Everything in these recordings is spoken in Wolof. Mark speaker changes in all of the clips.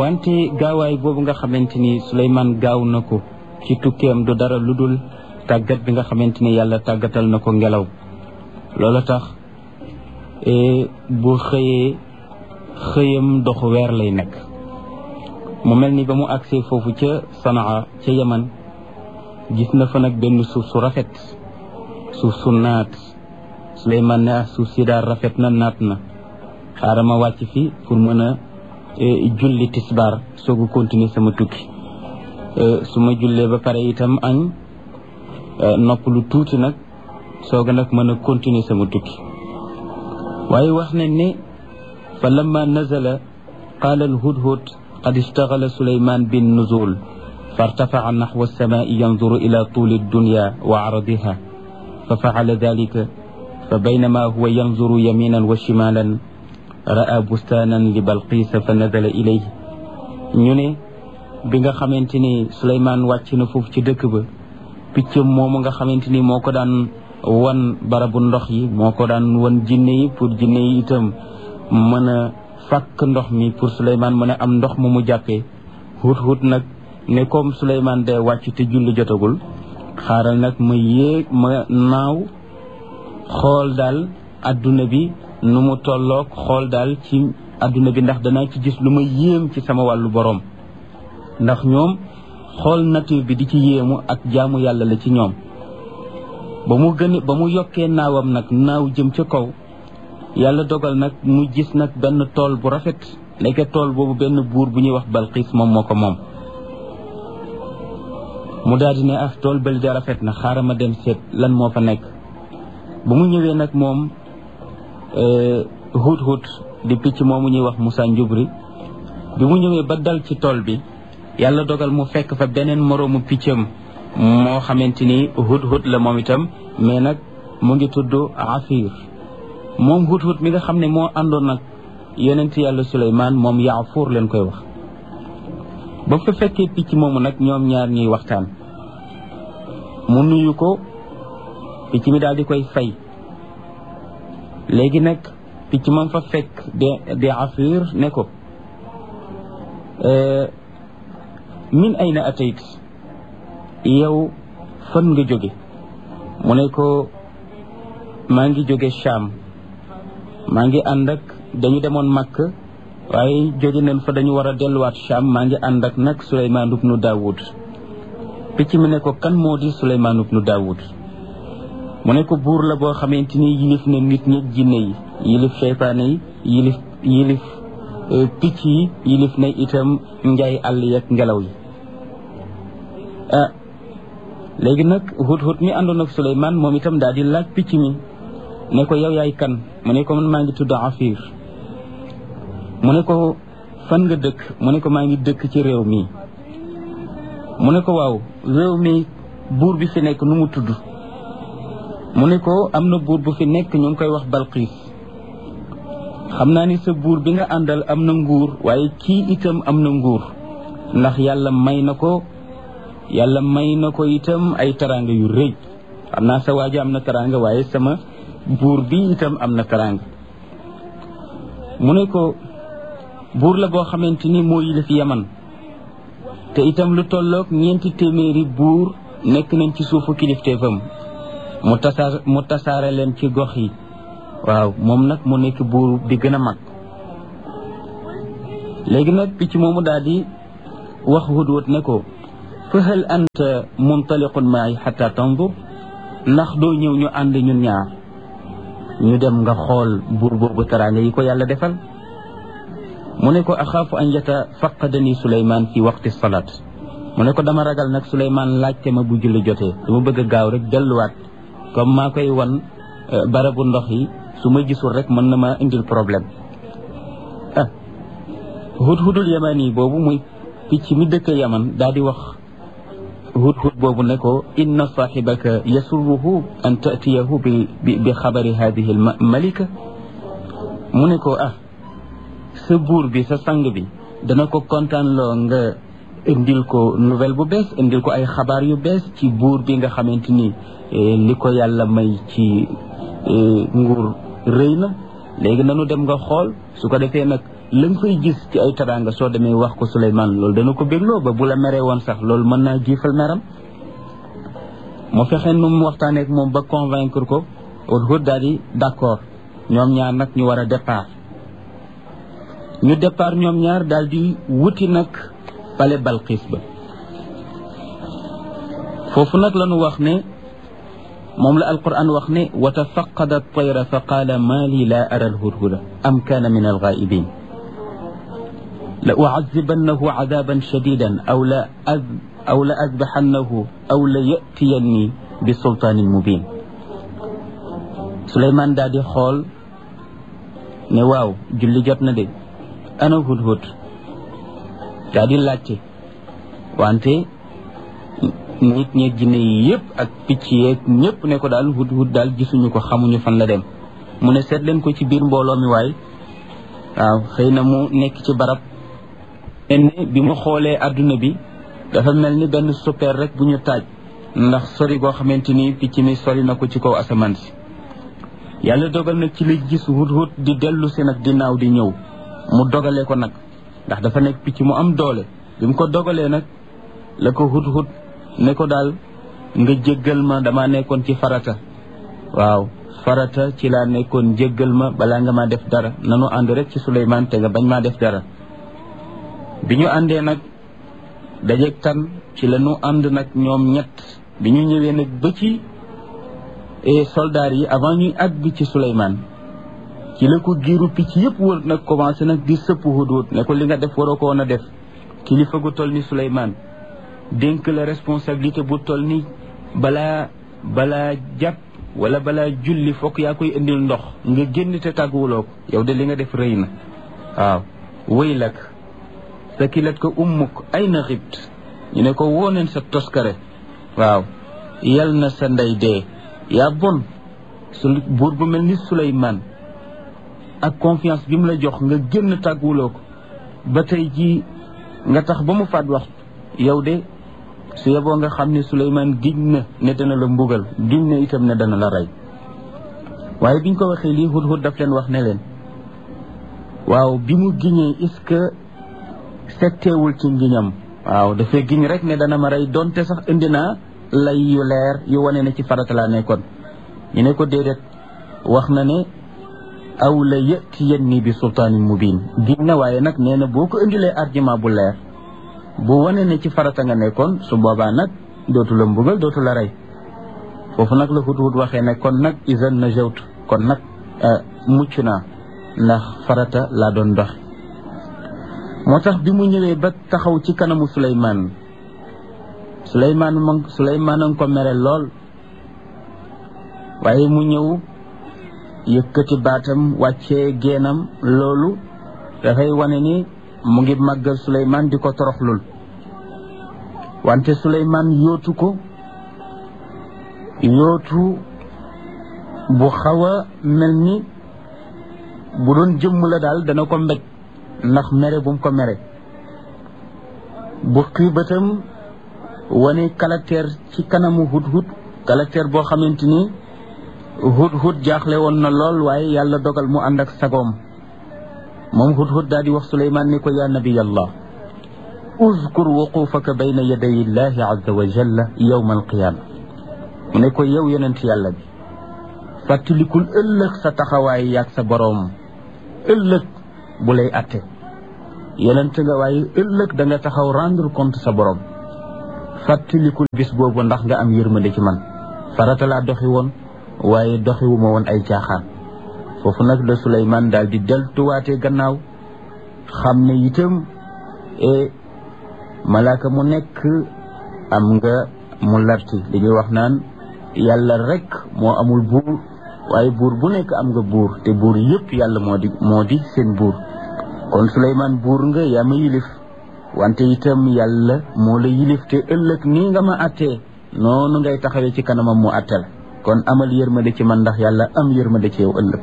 Speaker 1: wante gaawaay boobu nga xamante ni Suleymaan gaaw na ko ci tukkeem du dara lu dul tàggat bi nga xamante ni yàlla tàggatal na ko ngelaw loolu tax bu xëyee xëyam doxu weer lay nekk mu mel ni ba mu agsee foofu ca Sanaa ca Yaman gis na fa nag benn suuf su rafet suuf su naat Suleymaan ne ah suuf si daal rafet na naat na xaaral ma wàcc fi pour mën a julli tisbaar soogu continuer sama tukki su ma jullee ba pare itam añ nopp lu tuuti nag sooga nag mën a continuer sama tukki waaye wax nañ ne fa lamma nazala qaala alhudhud qad ishtagala suleyman bin nuzul فارتفع نحو السماء ينظر إلى طول الدنيا وعرضها ففعل ذلك فبينما هو ينظر يمينا وشمالا رأى بستانا لبلقيس فنزل إليه ñu ne bi nga xamante ni Souleymane wàcc na foofu ci dëkk ba picc moomu nga xamante ni moo ko daan wan barabu ndox yi moo ko daan wan jinne yi pour jinne yi itam mën a fàkk ndox mi pour Souleymane mën a am ndox mu mu jàppee hut hut nag ne comme Souleymane day wàcc te julli jotagul xaaral nag ma yéeg ma naaw xool daal adduna bi nu mu tolloog xool daal ci adduna bi ndax danaa ci gis lu ma yéem ci sama wàllu boroom ndax ñoom xool nature bi di ci yéemu ak jaamu yàlla la ci ñoom ba mu gën ba mu yokkee naawam nag naaw jëm ca kaw yàlla dogal nag mu gis nag benn tool bu rafet nekke tool boobu benn buur bu ñuy wax Balqiis moom moo ko moom mu daal di ne ah tool bëli de rafet na xaaral ma dem seet lan moo fa nekk bu mu ñëwee nag moom hut hut di picc moomu ñuy wax Moussa Njubri bi mu ñëwee ba dal ci tool bi yàlla dogal mu fekk fa beneen moroomu piccam moo xamante ni hut hut la moom itam mais nag mu ngi tudd Afir moom hut hut mi nga xam ne moo àndoon nag yonent yàlla Suleymaan moom Yaafuur leen koy wax ba fa fekkee picc moomu nag ñoom ñaar ñuy waxtaan mu nuyu ko picc mi daal di koy fay léegi nag picc moom fa fekk de de Afir ne ko min ayna atayt yow fan nga jóge mu ne ko maa ngi jóge Cham maa ngi ànd ak dañu demoon Makk waaye jóge nañ fa dañu war a delluwaat Cham maa ngi ànd ak nag Souleymane ibnu Daoud picc mi ne ko kan moo di Souleymane ibnu Daoud mu ne ko buur la boo xamante ni yilif na nit ñi jinne yi yilif seytaane yi yilif yilif picc yi yilif na itam njaay àll yeeg ngelaw yi ah léegi nag hut hut mi àndoon ak Souleymane moom itam daal di laaj picc mi ne ko yow yaay kan mu ne ko man maa ngi tudd Afir mu ne ko fan nga dëkk mu ne ko maa ngi dëkk ci réew mi mu ne ko waaw réew mi buur bi fi nekk nu mu tudd mu ne ko am na buur bu fi nekk ñu ngi koy wax Balqiis xam naa ni sa buur bi nga àndal am na nguur waaye kii itam am na nguur ndax yàlla may na ko yàlla may na ko itam ay taraanga yu rëy xam naa sa waaji am na taraanga waaye sama buur bi itam am na taraanga mu ne ko buur la boo xamante ni moo yilif yaman te itam lu tolloog ñeenti téeméeri buur nekk nañ ci suufu kilifteefam mu tasaar mu tasaare leen ci gox yi waaw moom nag mu nekk buur bi gën a mag léegi nag picc moomu daal di wax hudhud ne ko fa hal anta muntaliqun maay xata tandur ndax doo ñëw ñu ànd ñun ñaar ñu dem nga xool buur boobu taraanga yi ko yàlla defal mu ne ko axaafu an yatafaqadani suleyman fi waqti salaat mu ne ko dama ragal nag suleyman laajte ma bu julli jotee dama bëgg a gaaw rek delluwaat comme maa koy wan barabu ndox yi su ma gisul rek mën na ma indil problème ah hudhudul yaman yi boobu muy picc mi dëkk yaman daal di wax hudhud boobu ne ko inna saaxibaka yasurruhu an taatiyahu bi bi xabari hadihi malika mu ne ko ah sa buur bi sa sang bi dana ko kontaan loo nga indil ko nouvelle bu bees indil ko ay xabaar yu bees ci buur bi nga xamante ni li ko yàlla may ci nguur rëy na léegi nanu dem nga xool su ko defee nag la nga fay gis ci ay teraanga soo demee wax ko Souleymane loolu dana ko bégloo ba bu la meree woon sax loolu mën naa jiifal meram mu fexe nu mu waxtaanee ak moom ba convaincre ko Hudhud daal di d'accord ñoom ñaar nag ñu war a départ ñu départ ñoom ñaar daal di wuti nag pale Balqis ba foofu nag la ñu wax ne moom la alquran wax ne wa tafaqada at-tayra fa qaala maa lii laa ara al-hudhuda am kaana min al-ghaa'ibin la u'azzibannahu 'adaaban shadiidan aw la aw la azbahannahu aw la ya'tiyanni bi sultaanin mubiin Souleymane daal di xool ne waaw julli jot na de ana hudhud daal di laajte wante nit ñeeg jinne yi yëpp ak picc yeeg ñëpp ne ko daal hudhud daal gisuñu ko xamuñu fan la dem mu ne seet leen ko ci biir mbooloo mi waay waaw xëy na mu nekk ci barab ne bi mu xoolee adduna bi dafa mel ni benn super rek bu ñu taaj ndax sori goo xamante ni picc mi sori na ko ci kaw asamaan si yàlla dogal nag ci la gis hudhud di dellu si nag di naaw di ñëw mu dogalee ko nag ndax dafa nekk picc mu am doole bi mu ko dogalee nag la ko hudhud ne ko daal nga jéggal ma dama nekkoon ci farata waaw farata ci laa nekkoon jéggal ma balaa nga ma def dara nanu ànd rek ci Souleymane te nga bañ maa def dara bi ñu àndee nag dajeeg tan ci la ñu ànd nag ñoom ñett bi ñu ñëwee nag ba ci soldats yi avant ñuy àgg ci Souleymane ci la ko giiru picc yëpp wër nag commencé nag di sëpp Hudhud ne ko li nga def waroo ko woon a def kilifa gu toll ni Souleymane dénk la responsabilité bu toll ni balaa balaa jàpp wala balaa julli fokk yaa koy indil ndox nga génn te tàgguwuloo ko yow de li nga def rëy na waaw wëy lak sa kilat ko ummuk ay na xibt ñu ne ko wooneen sa toskare waaw yal na sa ndey dee yaa bon su buur bu mel ni Souleymane ak confiance bi mu la jox nga génn tàgguwuloo ko ba tey jii nga tax ba mu faat wax yow de su yeboo nga xam ne Souleymane giñ na ne dana la mbugal giñ na itam ne dana la rey waaye biñ ko waxee lii Hudhud daf leen wax ne leen waaw bi mu giñee est-ce que setteewul ci ngiñam waaw dafay giñ rek ne dana ma rey donte sax indi naa lay yu leer yu wane ne ci farata laa nekkoon ñu ne ko déedéet wax na ne aw la yatiyanni bi sultaanin mubin giñ na waaye nag nee na boo ko indilee argument bu leer bu wane ne ci farata nga nekkoon su boobaa nag dootu la mbugal dootu la rey foofu nag la Hudhud waxee ne kon nag isan na jawt kon nag mucc naa ndax farata laa doon dox moo tax bi mu ñëwee ba taxaw ci kanamu Souleymane Souleymane moom Souleymane a ngi ko mere lool waaye mu ñëw yëkkati baatam wàccee geenam loolu dafay wane ni mu ngi màggal Souleymane di ko toroxlul wante Souleymane yootu ko yootu bu xaw a mel ni bu doon jëmm la daal dana ko mbéj ndax mere bu mu ko mere bu xiibatam wane caractère ci kanamu Hudhud caractère boo xamante ni Hudhud jaaxle woon na lool waaye yàlla dogal mu ànd ak sagoom moom Hudhud daal di wax Souleymane ni ko yaa nabiyallah uzkur wuqufaka bayna yaday illahi azza wa jalla yawma alqiyama mu ne ko yow yonent yàlla bi fàttalikul ëllëg sa taxawaay yaag sa boroom ëllëg bu lay atte yonent nga waaye ëllëg da nga taxaw rendre compte sa boroom fàttalikul bis boobu ndax nga am yërmande ci man farata laa doxi woon waaye doxiwuma woon ay caaxaan foofu nag la Souleymane daal di deltuwaatee gannaaw xam ne itam e malaaka mu nekk am nga mu larti li ñuy wax naan yàlla rek moo amul buur waaye buur bu nekk am nga buur te buur yëpp yàlla moo di moo di seen buur kon Souleymane buur nga yaa ma yilif wante itam yàlla moo la yilif te ëllëg nii nga ma attee noonu ngay taxawee ci kanamam mu atte la kon amal yërmande ci man ndax yàlla am yërmande ci yow ëllëg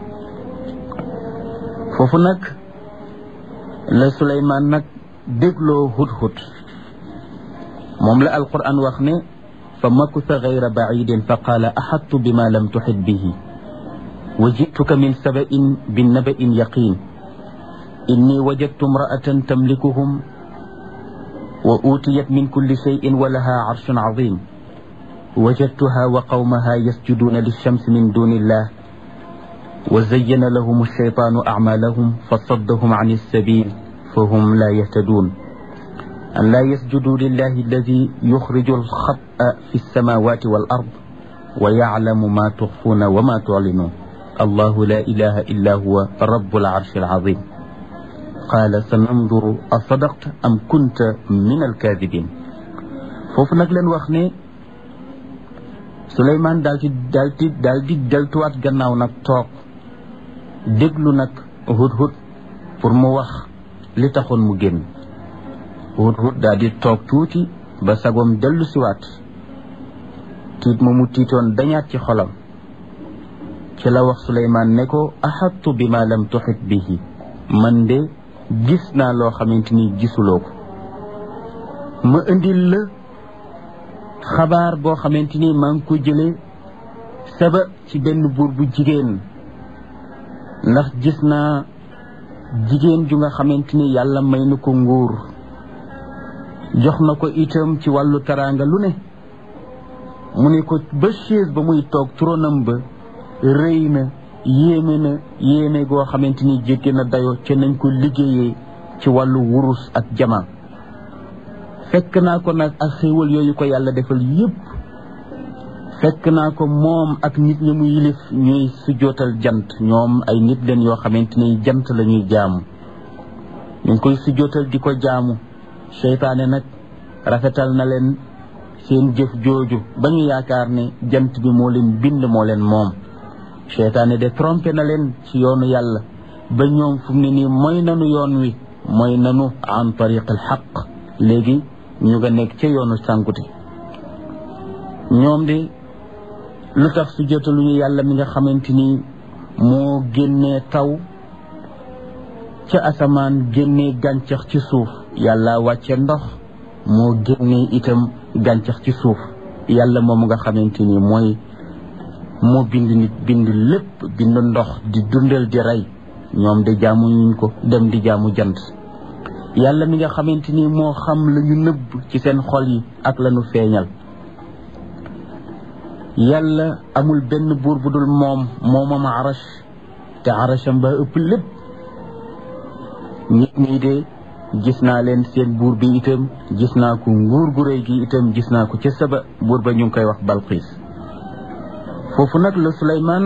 Speaker 1: foofu nag la Souleymane nag dégloo Hudhud moom la alquran wax ne fa makusa gayra bacidin fa qaala axattu bima lam tuxit bihi wa jituka min sabain bi nabain yaqin inni wajadtu imra'atan tamlikuhum wa utiyat min kulli shay'in wa laha arshun azim wajadtuha wa qawmaha yasjuduna lilshamsi min duni illah wa zayyana lahum alshaytanu a'malahum fasaddahum an alsabil fahum la yahtadun an la yasjudu lillahi alladi yukhriju alkhat'a fi alsamawati wal ard wa ya'lamu ma tukhfuna wa ma tu'linun allahu la ilaha illa huwa rabbul arshi alazim qaala sa nanduru a sadaqta am kunta min alkaadibin foofu nag leen wax ne Suleymaan daal di daal di daal di deltuwaat gannaaw nag toog déglu nag hudhud pour mu wax li taxoon mu génn hudhud daal di toog tuuti ba sagoom dellu siwaat tiit ma mu tiitoon dañaat ci xolam ci la wax Suleymaan ne ko axattu bi ma lam tuxit bihi man de gis naa loo xamante ni gisuloo ko ma indil la xabaar boo xamante ni maa ngi ko jëlee saba ci benn buur bu jigéen ndax gis naa jigéen ju nga xamante ni yàlla may na ko nguur jox na ko itam ci wàllu taraanga lu ne mu ne ko ba chaise ba muy toog tronam ba rëy na yéeme na yéeme goo xamante ni jéggi na dayoo ca nañ ko liggéeyee ci wàllu wurus ak jama fekk naa ko nag ak xéewal yooyu ko yàlla defal yépp fekk naa ko moom ak nit ñi mu yilif ñuy sujjootal jant ñoom ay nit leen yoo xamante ni jant la ñuy jaamu ñu ngi koy sujjootal di ko jaamu seytaane nag rafetal na leen seen jëf jooju ba ñu yaakaar ne jant bi moo leen bind moo leen moom seytaane de trompé na leen ci yoonu yàlla ba ñoom fu mu ne nii mooy nanu yoon wi mooy nanu an tariq al xaq léegi ñu nga nekk ca yoonu sànkute ñoom de lu tax su jotaluñu yàlla mi nga xamante ni moo génnee taw ca asamaan génnee gàncax ci suuf yàlla wàcce ndox moo génnee itam gàncax ci suuf yàlla moom nga xamante ni mooy moo bind nit bind lépp bind ndox di dundal di rey ñoom de jaamu ñuñ ko dem di jaamu jant yàlla mi nga xamante ni moo xam la ñu nëbb ci seen xol yi ak la ñu feeñal yàlla amul benn buur bu dul moom moomam arash te arasham ba ëpp lépp nit ñi de gis naa leen seen buur bi itam gis naa ko nguur gu rëy gi itam gis naa ko ca saba buur ba ñu ngi koy wax balxiis foofu nag la Suleymaan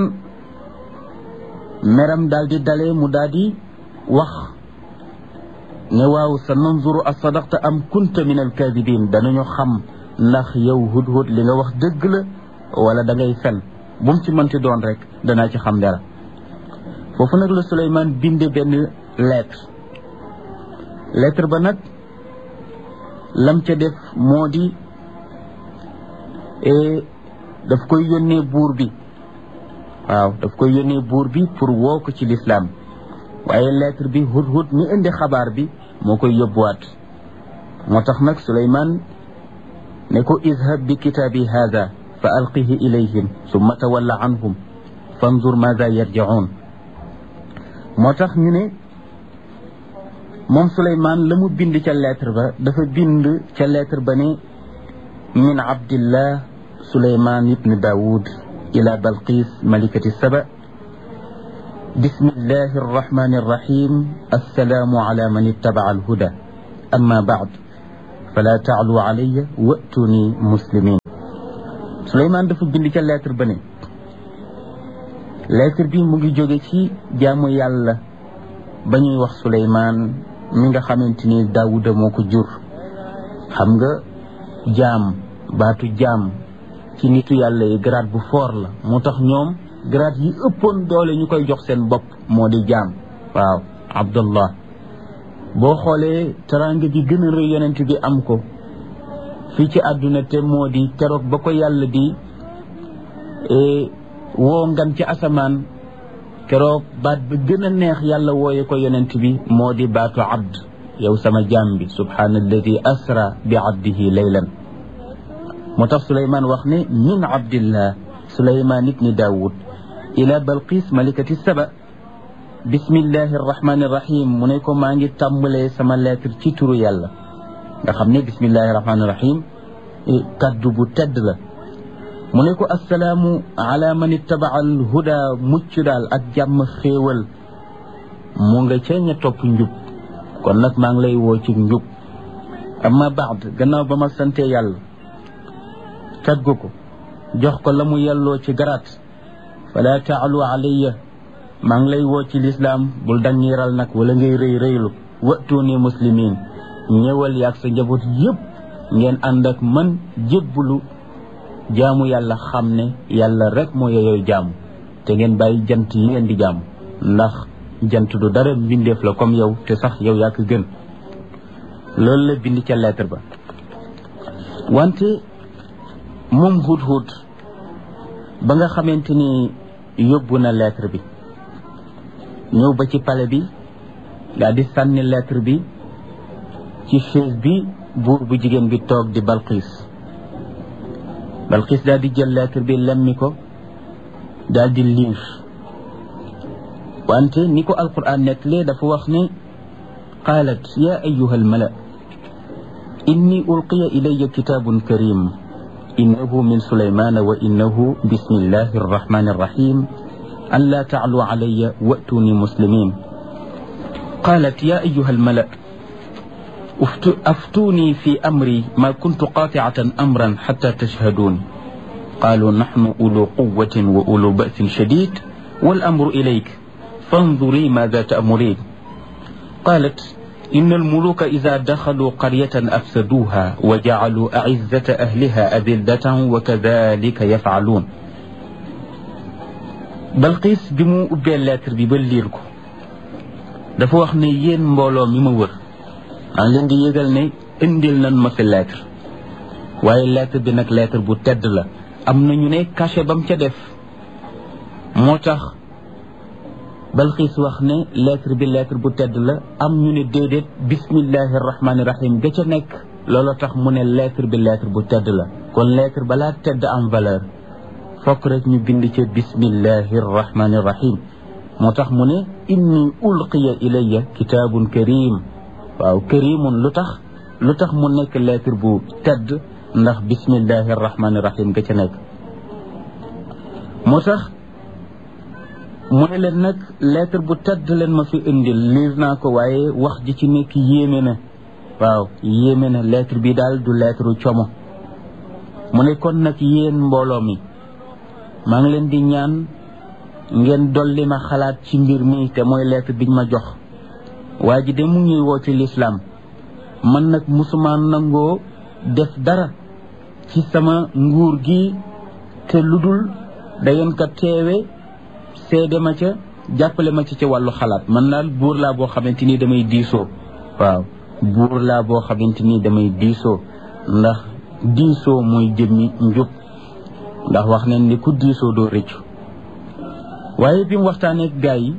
Speaker 1: meram daal di dalee mu daal di wax ne waaw sa nanzuru a sadaqta am kunta min alkaadibin danañu xam ndax yow hudhud li nga wax dëgg la wala da ngay fen bu mu ci mënti doon rek danaa ci xam dara foofu nag la Suleymaan binde benn lettre lettre ba nag lam ca def moo di daf koy yónnee buur bi waaw daf koy yónnee buur bi pour woo ko ci lislaam waaye lettre bi hudhud mi indi xabaar bi moo koy yóbbuwaat moo tax nag Suleymaan ne ko izhab bi kitaabi haada fa alqihi ilayhim summa tawalla anhum fanzur maada yarji'un moo tax ñu ne moom Suleymaan la mu bind ca lettre ba dafa bind ca lettre ba ne min abdillah Suleymaan ibn Daawud ila Balqis malikati Saba bismillahi arrahmani arrahim assalaamu ala man ittabaca alhuda amma bacd fala taclu calaya wa'tuni muslimin Suleymaan dafa bind ca lettre ba ne lettre bi mu ngi jóge ci jaamu yàlla ba ñuy wax Suleymaan mi nga xamante ni Daawuda moo ko jur xam nga jaam baatu jaam ci nitu yàlla yi grade bu fort la moo tax ñoom grade yi ëppoon doole ñu koy jox seen bopp moo di jaam waaw Abdullah boo xoolee teraanga bi gën a rëy yonent bi am ko fii ci àdduna te moo di keroog ba ko yàlla di woo ngan ci asamaan keroog baat ba gën a neex yàlla wooye ko yonent bi moo di baatu abd yow sama jaam bi subhaana alladi asra bi abdihi laylan moo tax suleymaan wax ne min abdillah suleymaan ibni daawud ila balqis malikati saba bismillahi rahmaani rahim mu ne ko maa ngi tàmbalee sama lettre ci turu yàlla nga xam ne bismillahi rahmaani rahim kaddu bu tedd la mu ne ko assalaamu ala man ittabaa al huda mucc daal ak jàmm xéewal mu nga ca ña topp njub kon nag maa ngi lay woo ci njub amma baad gannaaw ba ma sante yàlla taggu ko jox ko la mu yelloo ci garaat fala taalu alayya maa ngi lay woo ci lislaam bul dangiral nag wala ngay rëy rëylu watuuni muslimin ñëwal yaag sa njaboot yëpp ngeen ànd ak man jébbulu jaamu yàlla xam ne yàlla rek moo yeyooy jaamu te ngeen bàyyi jant yi ngeen di jaamu ndax jant du dara mbindeef la comme yow te sax yow yaa ko gën loolu la bind ca lettre ba wante moom hut hut ba nga xamante ni yóbbu na lettre bi ñëw ba ci palais bi daal di sànni lettre bi ci chaise bi buur bu jigéen bi toog di Balqis Balqis daal di jël lettre bi lemmi ko daal di liir wante ni ko alquran nettalee dafa wax ne qaalat ya ayuha almala inni ulqiya ilaya kitabun karim innahu min sulaymana wa innahu bismillahi arrahmani arrahim an la taclu calaya wa'tuni muslimin قالت يا أيها الملأ أفتوني في أمري ما كنت قاطعة أمرا حتى تشهدون قالوا نحن أولو قوة وأولو بأس شديد والأمر إليك فانظري ماذا تأمرين قالت إن الملوك إذا دخلوا قرية أفسدوها وجعلوا أعزة أهلها أذلة وكذلك يفعلون Balqiis bi mu ubbee lettre bi ba liir ko dafa wax ne yéen mbooloo mi ma wër maa ngi leen di yëgal ne indil nañ ma fi lettre waaye lettre bi nag lettre bu tedd la am na ñu ne cachet ba mu ca def moo tax Balqiis wax ne lettre bi lettre bu tedd la am ñu ne déedéet bismillahi rahmaani rahim ga ca nekk loolu tax mu ne lettre bi lettre bu tedd la kon lettre balaa tedd am valeur fokk rek ñu bind ca bismillahi rahmaani rahim moo tax mu ne inni ulqiya ilayya kitaabun karim waaw karimun lu tax lu tax mu nekk lettre bu tedd ndax bismillahi rahmaani rahim ga ca nekk moo tax mu ne leen nag lettre bu tedd leen ma fi indil liir naa ko waaye wax ji ci nekk yéeme na waaw yéeme na lettre bi daal du lettre como mu ne kon nag yéen mbooloo mi maa ngi leen di ñaan ngeen dolli ma xalaat ci mbir mi te mooy lettre biñ ma jox waa ji de mu ngi woo ci lislaam man nag musuma nangoo def dara ci sama nguur gi te lu dul da ngeen ko teewe seede ma ca jàppale ma ci ca wàllu xalaat man daal buur laa boo xamante ni damay diisoo waaw buur laa boo xamante ni damay diisoo ndax diisoo mooy jëmmi njub ndax wax nañ ni ku diisoo doo rëccu waaye bi mu waxtaanee gaa yi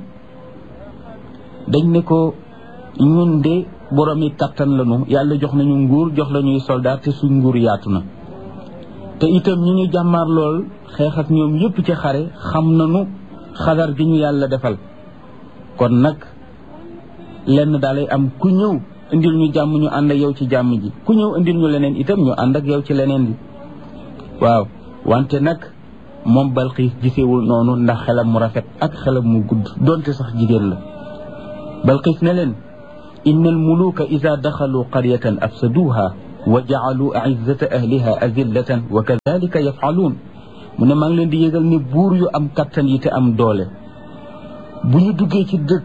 Speaker 1: dañ ne ko ñun de borom yi kattan lañu yàlla jox nañu nguur jox lañuy soldat te suñ nguur yaatu na te itam ñi ñu jàmmaar lool xeex ak ñoom yépp ci xare xam nañu xadar gi ñu yàlla defal kon nag lenn daalay am ku ñëw indil ñu jàmm ñu ànd ak yow ci jàmm ji ku ñëw indil ñu leneen itam ñu ànd ak yow ci leneen bi waaw wante nag moom Balqiis gisewul noonu ndax xelam mu rafet ak xelam mu gudd donte sax jigéen la Balqiis ne leen inna almuluka ida daxalu qaryatan afsaduha wa jaalu aizzata ahliha azillatan wa kadalika yafaluun mu ne maa ngi leen di yëgal ni buur yu am kattan yi te am doole bu ñu duggee ci dëkk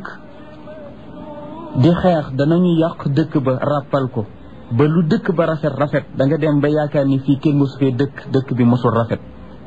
Speaker 1: di xeex danañu yàq dëkk ba ràppal ko ba lu dëkk ba rafet rafet da nga dem ba yaakaar ni fii kenn mosu fee dëkk dëkk bi mosul rafet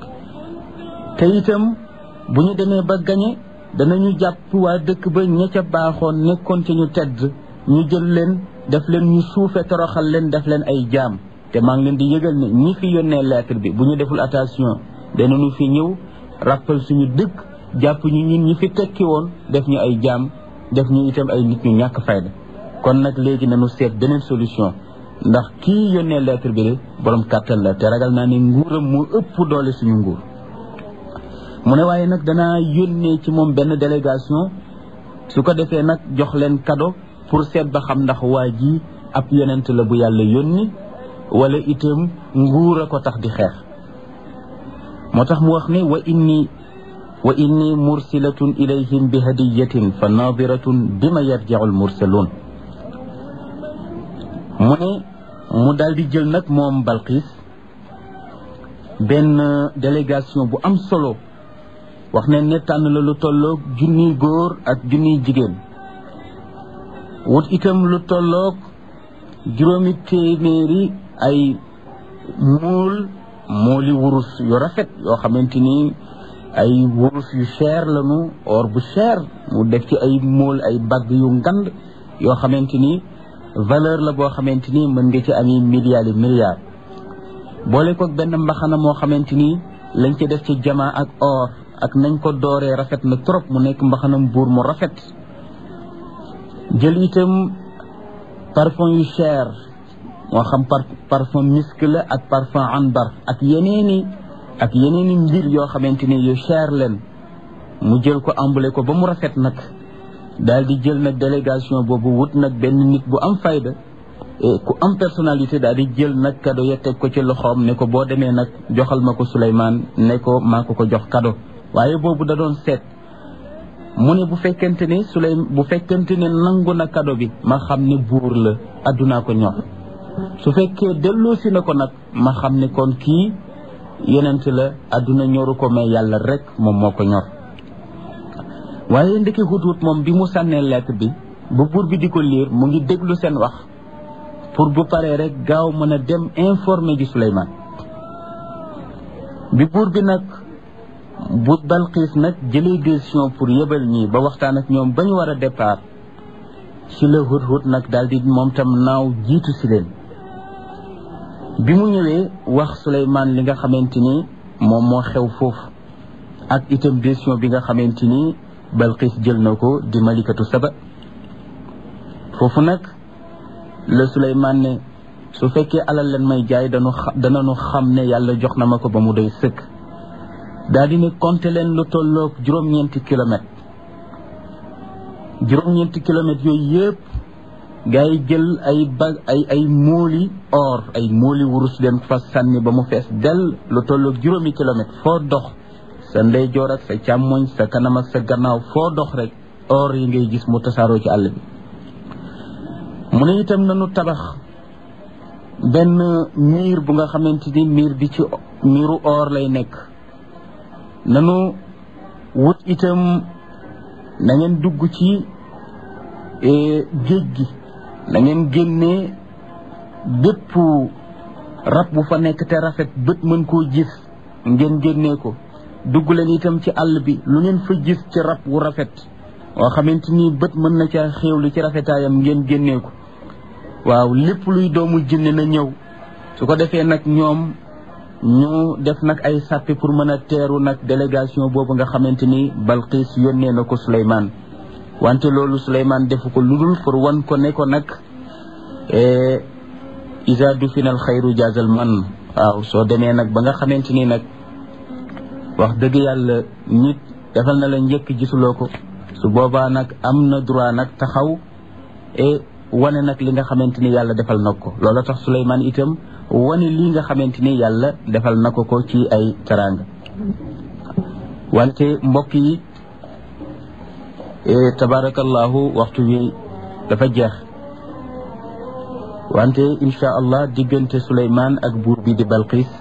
Speaker 1: te itam bu ñu demee ba gañe danañu jàpp waa dëkk ba ña ca baaxoon nekkoon ci ñu tedd ñu jël leen def leen ñu suufe toroxal leen def leen ay jaam te maa ngi leen di yëgal ne ñi fi yónnee lettre bi bu ñu deful attention danañu fi ñëw rappal suñu dëkk jàpp ñu ñun ñi fi tekki woon def ñu ay jaam def ñu itam ay nit ñu ñàkk fayda kon nag léegi nañu seet beneen solution ndax kii yónnee lettre bi de borom kàttan la te ragal naa ne nguuram moo ëpp doole suñu nguur mu ne waaye nag danaa yónnee ci moom benn délégation su ko defee nag jox leen cadeau pour seet ba xam ndax waa ji ab yonent la bu yàlla yónni wala itam nguur a ko tax di xeex moo tax mu wax ne wa inni wa inni mursilatun ilayhim bi hadiyatin fa nadiratun bima yarji'u al mursalun mu ne mu daal di jël nag moom Balqis benn délégation bu am solo wax ne ne tànn la lu tolloog junniy góor ak junniy jigéen wut itam lu tolloog juróomi téeméeri ay muul muuli wurus yu rafet yoo xamante ni ay wurus yu cher lañu or bu cher mu def ci ay muul ay bagg yu ngand yoo xamante ni valeur la boo xamante ni mën nga ci ami milliards yi milliards boole ko benn mbaxana moo xamante ni lañ ci def ci jamaa ak or ak nañ ko dooree rafet na trop mu nekk mbaxanam buur mu rafet jël itam parfum yu cher moo xam par parfum misk la ak parfum anbar ak yeneeni ak yeneeni mbir yoo xamante ni yu cher leen mu jël ko emballé ko ba mu rafet nag daal di jël nag délégation boobu wut nag benn nit bu am fayda ku am personnalité daal di jël nag cadeau ya teg ko ci loxoom ne ko boo demee nag joxal ma ko Souleymane ne ko maa ko ko jox cadeau waaye boobu da doon seet mu ne bu fekkente ne Souley bu fekkente ne nangu na cadeau bi ma xam ne buur la addunaa ko ñor su fekkee delloosi na ko nag ma xam ne kon kii yenent la adduna ñoru ko mais yàlla rek moom moo ko ñor waaye ndeke hut-hut moom bi mu sànnee lettre bi ba buur bi di ko liir mu ngi déglu seen wax pour bu paree rek gaaw mën a dem informer ji Souleymane bi buur bi nag bu Balqiis nag jëlee décision pour yebal ñii ba waxtaan ak ñoom ba ñu war a départ ci la hut-hut nag daal di moom tam naaw jiitu si leen bi mu ñëwee wax Souleymane li nga xamante ni moom moo xew foofu ak itam décision bi nga xamante ni Balqiis jël na ko di malikatu saba foofu nag la Souleymane ne su fekkee alal leen may jaay dañu danañu xam ne yàlla jox na ma ko ba mu doy sëkk daal di ne compter leen lu tolloog juróom-ñeenti kilomètres juróom-ñeenti kilomètres yooyu yëpp gaa yi jël ay bag ay ay móoli or ay móoli wurus leen fa sànni ba mu fees dell lu tolloog juróomi kilomètres foo dox sa ndeyjoor ak sa càmmoñ sa kanam ak sa gannaaw foo dox rek or yi ngay gis mu tasaaroo ci àll bi mu ne itam nanu tabax benn miir bu nga xamante ni miir bi ci miiru or lay nekk nanu wut itam na ngeen dugg ci géej gi na ngeen génnee bépp rab bu fa nekk te rafet bët mën koo gis ngeen génnee ko dugg leen itam ci àll bi lu ngeen fa gis ci rab wu rafet waa xamante ni bët mën na ca xéewlu ci rafetaayam ngeen génnee ko waaw lépp luy doomu jinne na ñëw su ko defee nag ñoom ñu def nag ay sàppi pour mën a teeru nag délégation boobu nga xamante ni Balqiis yónnee na ko Souleymane wante loolu Souleymane defu ko ludul pour wan ko ne ko nag isa du final xayru jaazal man waaw soo demee nag ba nga xamante ni nag wax dëgg yàlla nit defal na la njëkk gisuloo ko su boobaa nag am na droit nag taxaw et wane nag li nga xamante ni yàlla defal na ko loola tax Souleymane itam wane lii nga xamante ni yàlla defal na ko ko ci ay teraanga wante mbokk yi tabarakallahu waxtu wi dafa jeex wante insha allah diggante Souleymane ak buur bi di Balqis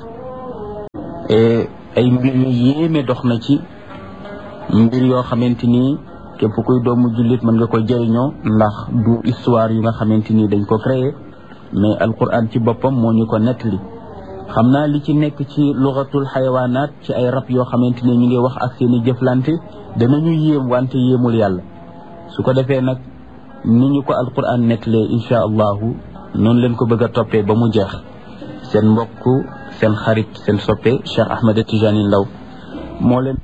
Speaker 1: ay mbir yu yéeme dox na ci mbir yoo xamante ni képp kuy doomu jullit mën nga ko jëriñoo ndax du histoire yu nga xamante ni dañ ko créé mais alquran ci boppam moo ñu ko nettali xam naa li ci nekk ci lugatul xayawaanaat ci ay rab yoo xamante ni ñu ngi wax ak seen i jëflante danañu yéem wante yéemul yàlla su ko defee nag ni ñu ko alquran nettalee insha allahu noonu leen ko bëgg a toppee ba mu jeex seen mbokk seen xarit seen soppe Cheikh Ahmed Tijani Ndaw moo leen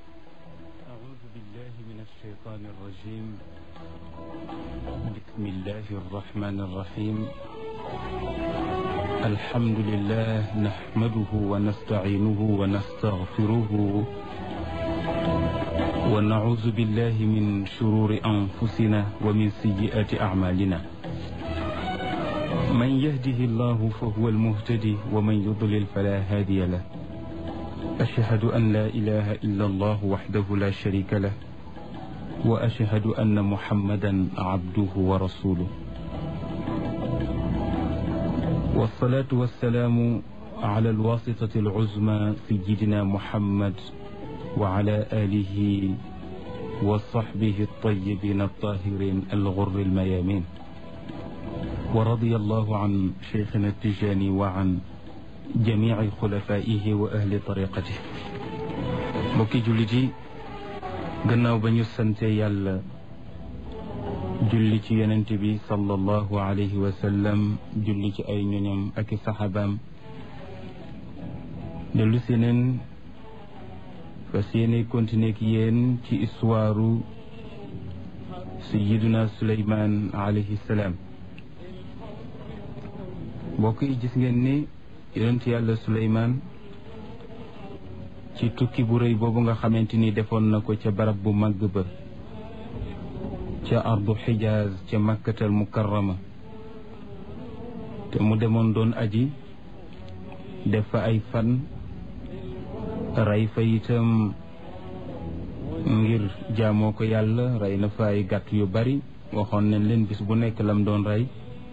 Speaker 2: بسم الله الرحمن الرحيم الحمد لله نحمده ونستعينه ونستغفره ونعوذ بالله من شرور أنفسنا ومن سيئات أعمالنا من يهده الله فهو المهتدي ومن يضلل فلا هادي له أشهد أن لا إله إلا الله وحده لا شريك له وأشهد أن محمدا عبده ورسوله والصلاة والسلام على الواسطة العزمى سيدنا محمد وعلى آله وصحبه الطيبين الطاهرين الغر الميامين ورضي الله عن شيخنا التجاني وعن جميع خلفائه وأهل طريقته mbokki jullit yi gannaaw ba ñu sante yàlla julli ci yonent bi sallallahu alayhi wa sallam julli ci ay ñoñam ak i saxaabaam dellu si neen fas yéene continuer ak yéen ci histoire sayiduna suleyman alayhi salaam mbokk yi gis ngeen ni yonent yàlla suleyman ci tukki bu rëy boobu nga xamante ni defoon na ko ca barab bu màgg ba ca ardu xijaaz ca makkatal mukarrama te mu demoon doon aji def fa ay fan rey fa itam ngir jaamoo ko yàlla rey na fa ay gàtt yu bari waxoon nañ leen bis bu nekk lam doon rey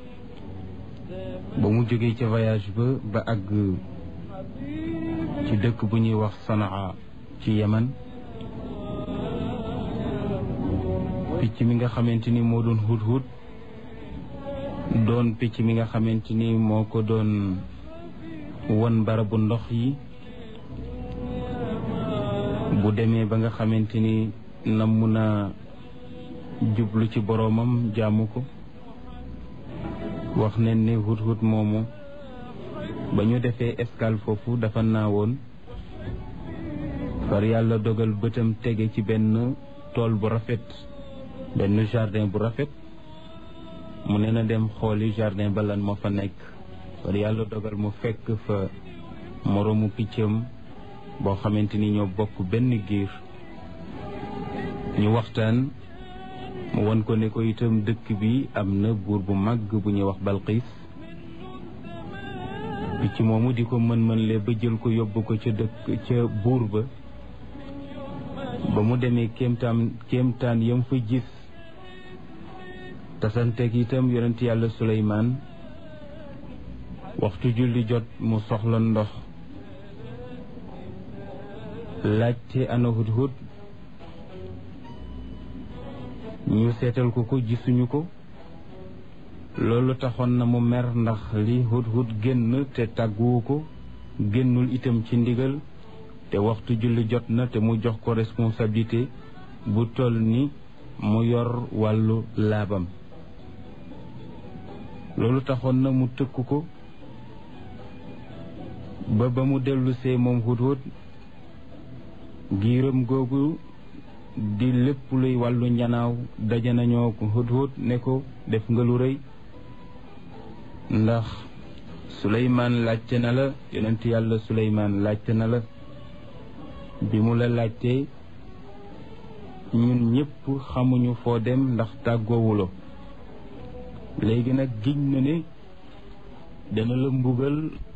Speaker 2: ba mu jógee ca voyage ba ba àgg ci dëkk bu ñuy wax sanaa ci yemen picc mi nga xamante ni moo doon hut hut doon picc mi nga xamante ni moo ko doon won barabu ndox yi bu demee ba nga xamante ni namm na jublu ci boroomam jaamu ko wax nañ ni hut hut moomu ba ñu defee escale foofu dafa naawoon far yàlla dogal bëtam tege ci benn tool bu rafet benn jardin bu rafet mu ne na dem xooli jardin ba lan moo fa nekk far yàlla dogal mu fekk fa moroomu piccam boo xamante ni ñoo bokk benn giir ñu waxtaan mu won ko ne ko itam dëkk bi am na buur bu màgg bu ñuy wax Balqiis picc moomu di ko mën-mën le ba jël ko yóbbu ko ca dëkk ca buur ba ba mu demee kéemtaan kéemtaan yam fa gis tasanteeg itam yonent yàlla Suleymaan waxtu julli jot mu soxla ndox laajte ana hudhud ñu seetal ko ko gisuñu ko loolu taxoon na mu mer ndax li hudhud génn te tàgguwu ko génnul itam ci ndigal te waxtu julli jot na te mu jox ko responsabilité bu toll ni mu yor wàllu laabam loolu taxoon na mu tëkk ko ba ba mu dellusee moom hudhud giiram googu di lépp luy wàllu njanaaw daje nañoo ko hudhud ne ko def nga lu rëy ndax suleymaan laajte na la yonent yàlla suleymaan laajte na la bi mu la laajtee ñun ñëpp xamuñu foo dem ndax tàggoowuloo léegi nag giñ na ne dana la mbugal